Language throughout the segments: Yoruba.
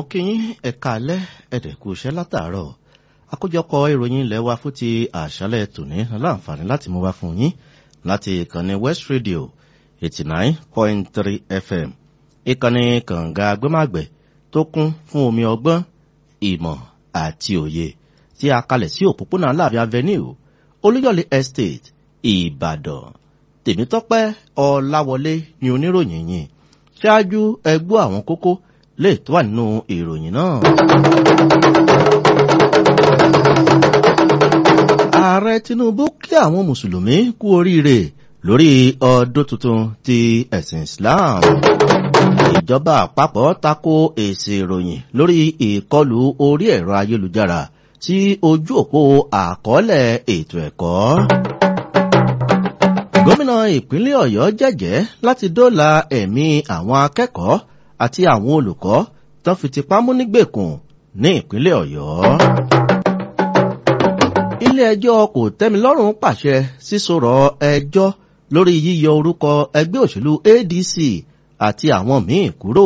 kí yín ẹ̀ka alẹ́ ẹ̀dẹ̀kú iṣẹ́ látàárọ̀ àkójọpọ̀ ìròyìn ilẹ̀ wa fún ti àṣálẹ̀ tòní láǹfààní láti mú wá fún yín láti ìkànnì west radio eighty nine point three fm ìkànnì kànga agbẹ́màgbẹ̀ tó kún fún omi ọgbọ́n ìmọ̀ àti òye tí a kalẹ̀ sí òpópónà láàbí avenue olúyọ̀lé estate ìbàdàn tèmítọ́pẹ́ ọláwọlé ni oníròyìn yìí ṣáájú ẹgbọ́ àwọn kókó lè tó wà nínú ìròyìn náà. ààrẹ tinubu kí àwọn mùsùlùmí kú oríire lórí ọdún tuntun ti ẹ̀sìn islam. ìjọba àpapọ̀ tako èsì ìròyìn lórí ìkọlù orí ẹ̀rọ ayélujára sí ojú òpó àkọọ́lẹ̀ ètò ẹ̀kọ́ gómìnà ìpínlẹ̀ ọ̀yọ́ jẹ́jẹ́ láti dóòlà ẹ̀mí àwọn akẹ́kọ̀ọ́ àti àwọn olùkọ́ tó fi tipá mú nígbèkùn ní ìpínlẹ̀ ọ̀yọ́. ilé ẹjọ́ kò tẹ́milọ́rùn pàṣẹ sísọ̀rọ̀ ẹjọ́ lórí yíyọ orúkọ ẹgbẹ́ òṣèlú adc àti àwọn míì kúrò.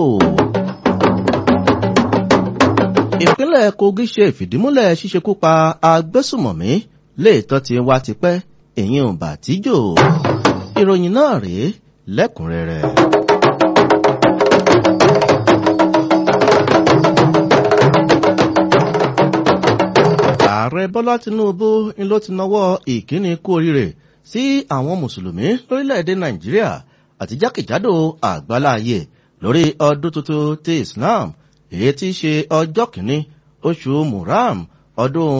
ìpínlẹ̀ kogi ṣe ìfìdímúlẹ̀ ṣíṣekú pa agbésùmọ̀mí léètọ́ ti wá tipẹ́ èyí ò bà tíjò ìròyìn náà rèé lẹ́kùnrẹ́rẹ́. ààrẹ bọ́lá tinubu ń ló ti nawọ́ ìkíni kú oríire sí àwọn mùsùlùmí lórílẹ̀‐èdè nàìjíríà àti jákèjádò àgbáláyé lórí ọdún tuntun ti islam èyí tí í ṣe ọjọ́ kìíní oṣù muram ọdún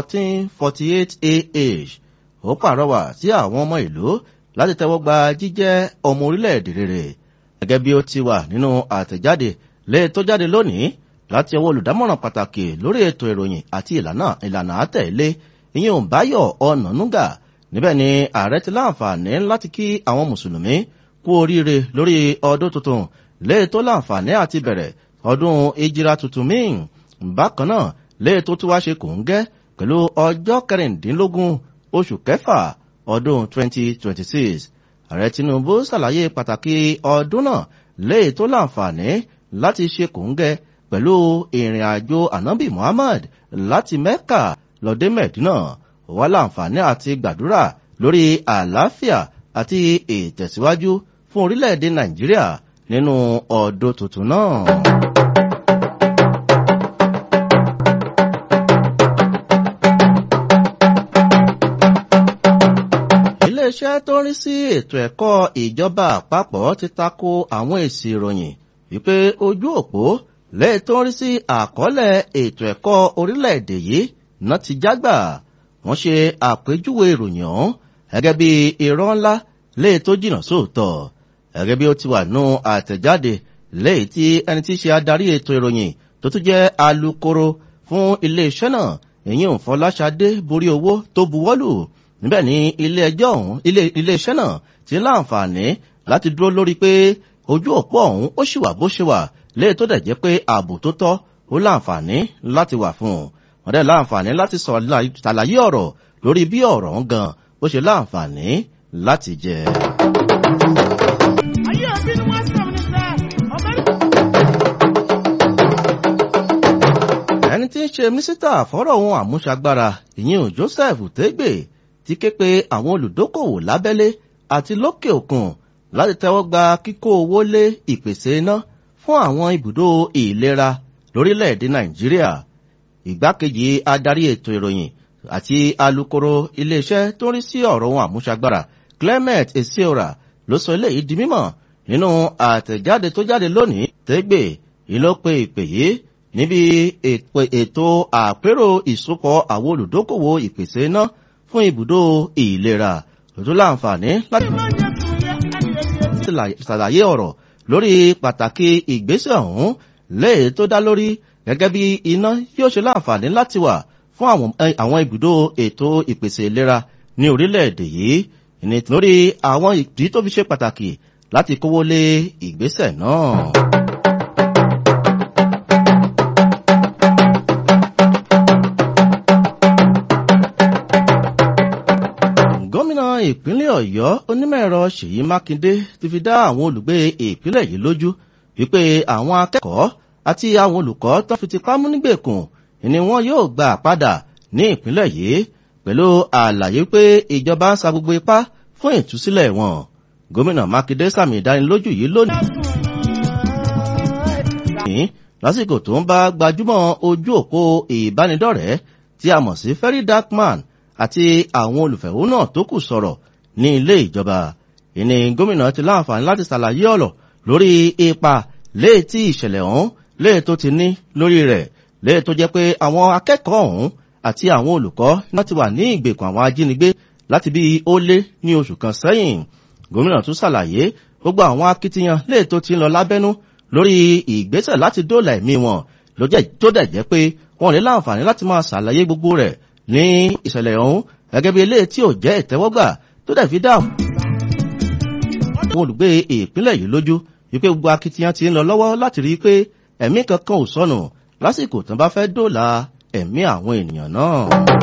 1448 ah ó pàrọwà sí àwọn ọmọ ìlú láti tẹ́wọ́ gba jíjẹ́ ọmọ orílẹ̀-èdè rere gẹ́gẹ́ bí ó ti wà nínú àtẹ̀jáde lé tó jáde lónìí láti ọwọ́ olùdámọ̀ràn pàtàkì lórí ètò ìròyìn àti ìlànà ìlànà àtẹ̀lé ìyẹn òǹbáyọ̀ ọ̀nànúgà níbẹ̀ ni ààrẹ ti láǹfààní láti kí àwọn mùsùlùmí kú oríire lórí ọdún tuntun lé tó láǹfààní àti bẹ̀rẹ̀ ọdún ìjìra tuntun míì bákan náà lé tó tún wá ṣe kò ń gẹ́ pẹ̀lú ọjọ́ kẹrìndínlógún oṣù kẹfà ọdún 2026 ààrẹ tinubu ṣàlàyé pàtàkì ọdún náà léè tó láǹfààní láti ṣe kòńgẹ pẹ̀lú ìrìn àjò anabi muhammad láti mecca lọ́dẹ mẹ́dínà wà láǹfààní àti gbàdúrà lórí àlàáfíà àti ìtẹ̀síwájú fún orílẹ̀-èdè nàìjíríà nínú ọdún tuntun náà. iléeṣẹ́ tó ń rí sí ètò ẹ̀kọ́ ìjọba àpapọ̀ ti tako àwọn èsì ìròyìn wípé ojú òpó lẹ́yìn tó ń rí sí àkọọ́lẹ̀ ètò ẹ̀kọ́ orílẹ̀-èdè yìí náà ti jágbà wọ́n ṣe àpéjúwe ìròyìn ọ̀hún gẹ́gẹ́ bí irọ́ ńlá lẹ́yìn tó jìnnà sóòótọ́ gẹ́gẹ́ bí ó ti wà nù àtẹ̀jáde lẹ́yìn tí ẹni tí ṣe adarí ètò ìròyìn tó tún jẹ́ alukoro fún iléeṣẹ́ náà èyí ò fọláṣadé borí owó tó buwọ́lù níbẹ̀ ni ilé ẹjọ́ ọ̀hún ilé iṣẹ́ náà ti láǹfààní láti dúró lórí pé ojú òpó ọ̀hún ó sì wà bó ṣe wà léè tó dẹ̀ jẹ́ pé ààbò tó tọ́ ó láǹfààní láti wà fún un wọ́n dẹ̀ láǹfààní láti ṣàlàyé ọ̀rọ̀ lórí bí ọ̀rọ̀ ń gan bó ṣe láǹfààní láti jẹ. ayé òbí ni wọ́n sọ̀rọ̀ nípa ọmọ ẹni tí ń ṣe mínísítà fọ́rọ̀ ohun àmúṣagbára ìyẹn joseph tẹ́gbẹ̀ ti ké pe àwọn olùdókòwò lábẹ́lé àti lókè òkun láti tẹ́wọ́ gba kíkó owó lé ìpèsè iná fún àwọn ibùdó ìlera lórílẹ̀‐èdè nàìjíríà ìgbákejì adarí ètò ìròyìn àti alukoro iléeṣẹ́ tó ń rí sí ọ̀rọ̀ ohun àmúṣagbára clement esiora ló sọ eléyìí di mímọ̀ nínú àtẹ̀jáde tó jáde lónìí tẹ́gbẹ̀ ìlọ́pẹ́ ìpè yìí níbi ètò àpérò ìsopọ̀ àwọn olùdókòwò ìpèsè iná fún ibùdó ìlera lójú láǹfààní láti ṣàlàyé ọ̀rọ̀ lórí pàtàkì ìgbésẹ̀ ọ̀hún léè tó dá lórí gẹ́gẹ́ bí iná yóò ṣe láǹfààní láti wà fún àwọn ibùdó ètò ìpèsè ìlera ní orílẹ̀-èdè yìí nítorí àwọn ìdí tó fi ṣe pàtàkì láti kówó lé ìgbésẹ̀ náà. gómìnà ìpínlẹ̀ ọ̀yọ́ onímọ̀-ẹ̀rọ ṣèyí mákindé ti fi dá àwọn olùgbé ìpínlẹ̀ yìí lójú wípé àwọn akẹ́kọ̀ọ́ àti àwọn olùkọ́ tó fi tipá mú nígbèkùn ni wọn yóò gbà padà ní ìpínlẹ̀ yìí pẹ̀lú àlàyé pé ìjọba ń sa gbogbo ipá fún ìtúsílẹ̀ wọn gómìnà mákindé sàmì ìdánilójú yìí lónìí lásìkò tó ń bá gbajúmọ̀ ojú òpó ìbánidọ́rẹ̀ẹ́ tí a mọ̀ sí ferry darkman àti àwọn olùfẹ̀hónú tó kù sọ̀rọ̀ ní ilé ìjọba ìní gómìnà ti láǹfààní láti ṣàlàyé ọ̀rọ̀ lórí ipa léè tí ìṣẹ̀lẹ̀ ọ̀hún léè tó ti ní lórí rẹ̀ léè tó jẹ́ pé àwọn akẹ́kọ̀ọ́ ọ̀hún àti àwọn olùkọ́ náà ti wà ní ìgbèkùn àwọn ajínigbé láti bí ó lé ní oṣù kan sẹ́yìn gómìnà tún ṣàlàyé gbogbo àwọn akitiyan léè tó ti ń lọ lábẹ́nú lórí ìgbésẹ̀ láti dóòlà ẹ̀mí wọn tó dẹ̀ jẹ́ pé wọn lè láǹfààní láti máa ṣàlàyé gbogbo rẹ̀ ní ìṣẹ̀lẹ̀ ọ̀hún gẹ́gẹ́ bí eléyìí tí ò jẹ́ ìtẹ́wọ́gbà tó dẹ̀ fi dáhùn. àwọn olùgbé ìpínlẹ̀ yìí lójú wípé gbogbo akitiyan ti ń lọ lọ́wọ́ láti rí i pé ẹ̀mí kankan ò sọnù lásìkò tó bá fẹ́ dóòlà ẹ̀mí àwọn ènìyàn náà.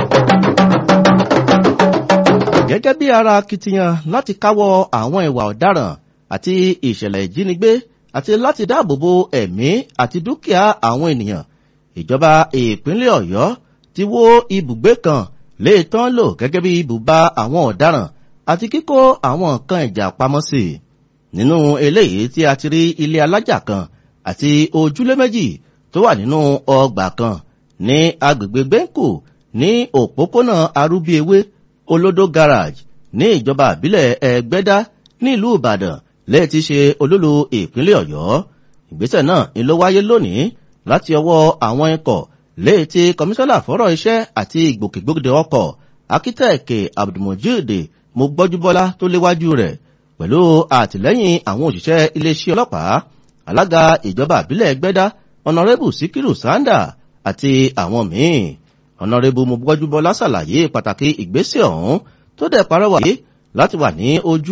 gẹ́gẹ́ bí ara akitiyan láti káwọ́ àwọn ìwà ọ̀daràn àti ìṣẹ̀lẹ̀ ìjínigbé àti láti dáàbòbo ẹ̀mí àti dúkìá àwọn ènìyàn ìjọba ìpínlẹ̀ ọ̀yọ́ ti wó ibùgbé kan lè tán lò gẹ́gẹ́ bí ibùba àwọn ọ̀daràn àti kíkó àwọn nǹkan ìjà pamọ́ sí i nínú eléyìí tí a ti rí ilé alájà kan àti ojúlé méjì tó wà nínú ọgbà kan ní agbègbè gbẹ́ǹkù ní òpópónà arúbíewé olódó garage ní ìjọba àbílẹ̀ ẹgbẹ́dá nílùú ìbàdàn lẹ́yìn tí ṣe olúlu ìpínlẹ̀ ọ̀yọ́ ìgbésẹ̀ náà ni ló wáyé lónìí láti ọwọ́ àwọn ikọ̀ lẹ́yìn tí kọmíṣánná fọ́rọ̀ iṣẹ́ àti ìgbòkègbodò ọkọ̀ akítẹ̀ẹ̀kẹ́ abdulmojid mo gbọ́júbọ́lá tó léwájú rẹ̀ pẹ̀lú àtìlẹ́yìn àwọn òṣìṣẹ́ iléeṣẹ́ ọlọ́pàá alága ìjọba àbílẹ̀ ẹgbẹ́dá ọ̀nàrẹ́bù síkírù sándà àti àwọn míì ọ̀nàrẹ́bù mo gbọ́júbọ́lá ṣàlàyé pàtàkì ìgbésẹ̀ ọ̀hún tó dẹ̀ parọ́wà yìí láti wà ní ojú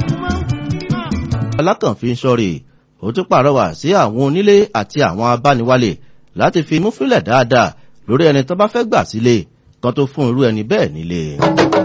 alákànfin sọ́rí ó tún pàrọwà sí àwọn onílé àti àwọn abániwálé láti fi mú fílẹ̀ dáadáa lórí ẹni tó bá fẹ́ gbà sílé kan tó fún irú ẹni bẹ́ẹ̀ nílé.